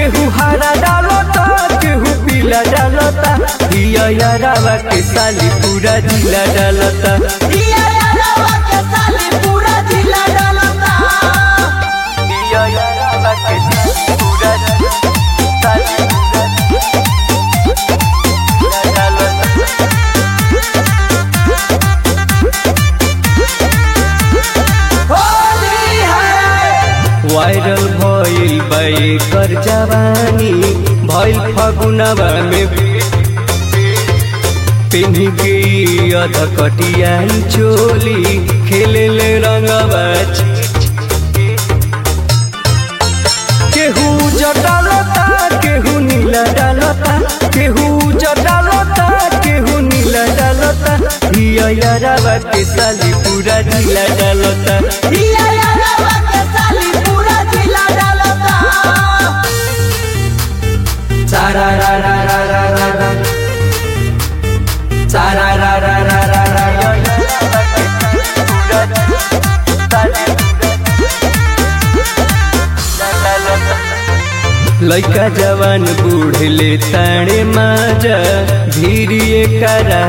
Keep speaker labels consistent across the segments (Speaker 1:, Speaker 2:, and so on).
Speaker 1: केहू हरा डालता केहू पीला डालता हिया यारावा के साली पूरा जिला डालता
Speaker 2: दिया यारवा के साली पूरा जिला डालता
Speaker 1: हिया यारावा के साली पूरा साली पूरा डालता
Speaker 2: होली है
Speaker 1: वायरल भइल बाई कर जवानी भइल फगुनवा में पिन्ही गई अध कटियाई चोली खेले ले रंगवा केहू जटालता केहू नीला डालता केहू जटालता केहू नीला डालता हिया यारावा के साली पूरा ढीला डालता
Speaker 2: दिया यारवा के साली पूरा जिला डालता
Speaker 1: सारा रा रा रा रा रा रा सारा रा रा रा रा रा रा लइका जवान बूढ़ले ताणे माजा धीरिए करा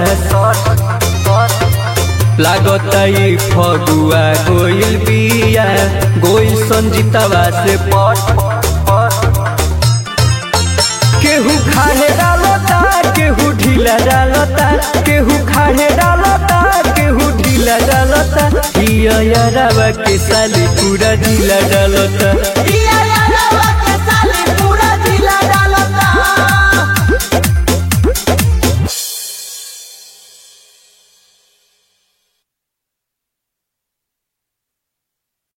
Speaker 1: लागता ई फगुआ गोइल बिया गोइल संजीतवा से पट केहू खाड़े डालता केहू ढीला डालता केहू खाड़े डालता केहू ढीला डालता हिया यारावा के साली पूरा ढीला डालता
Speaker 2: दिया यारवा